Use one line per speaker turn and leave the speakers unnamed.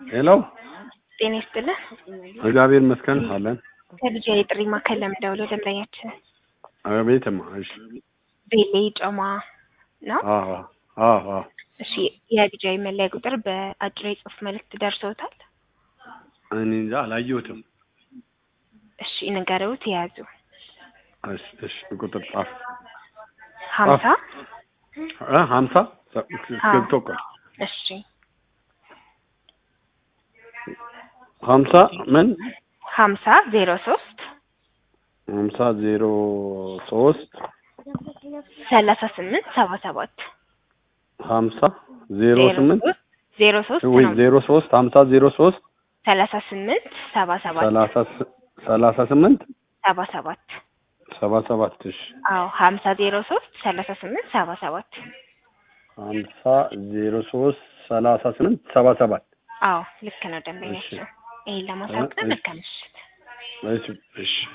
ሄሎ
ጤና ይስጥልን።
እግዚአብሔር ይመስገን አለን።
ከልጅ የጥሪ ማዕከል ለምደውለው ደንበኛችን
አቤትማ። እሺ
ቤሌ ጮማ ነው።
አዎ አዎ አዎ
እሺ የልጃዊ መለያ ቁጥር በአጭር የጽሁፍ መልእክት ደርሶታል?
እኔ እንጃ አላየሁትም።
እሺ ንገረውት የያዙ
እሺ እሺ ቁጥር ጻፍ
ሀምሳ
እ ሀምሳ ገብቶ ቆይ
እሺ
ሀምሳ ምን
ሀምሳ ዜሮ ሶስት
ሀምሳ ዜሮ ሶስት
ሰላሳ ስምንት ሰባ ሰባት
ሀምሳ ዜሮ ስምንት
ዜሮ ሶስት
ወይ
ነው
ዜሮ ሶስት ሀምሳ ዜሮ ሶስት
ሰላሳ ስምንት ሰባ ሰባት
ሰላሳ ስ- ሰላሳ ስምንት
ሰባ ሰባት
ሰባ ሰባት እሺ
አዎ ሀምሳ ዜሮ ሶስት ሰላሳ ስምንት ሰባ ሰባት
ሀምሳ ዜሮ ሶስት ሰላሳ ስምንት ሰባ ሰባት
አዎ ልክ ነው ደንበኛችን። ይሄን ለማሳወቅ ነው። መልካም ምሽት።
እሺ እሺ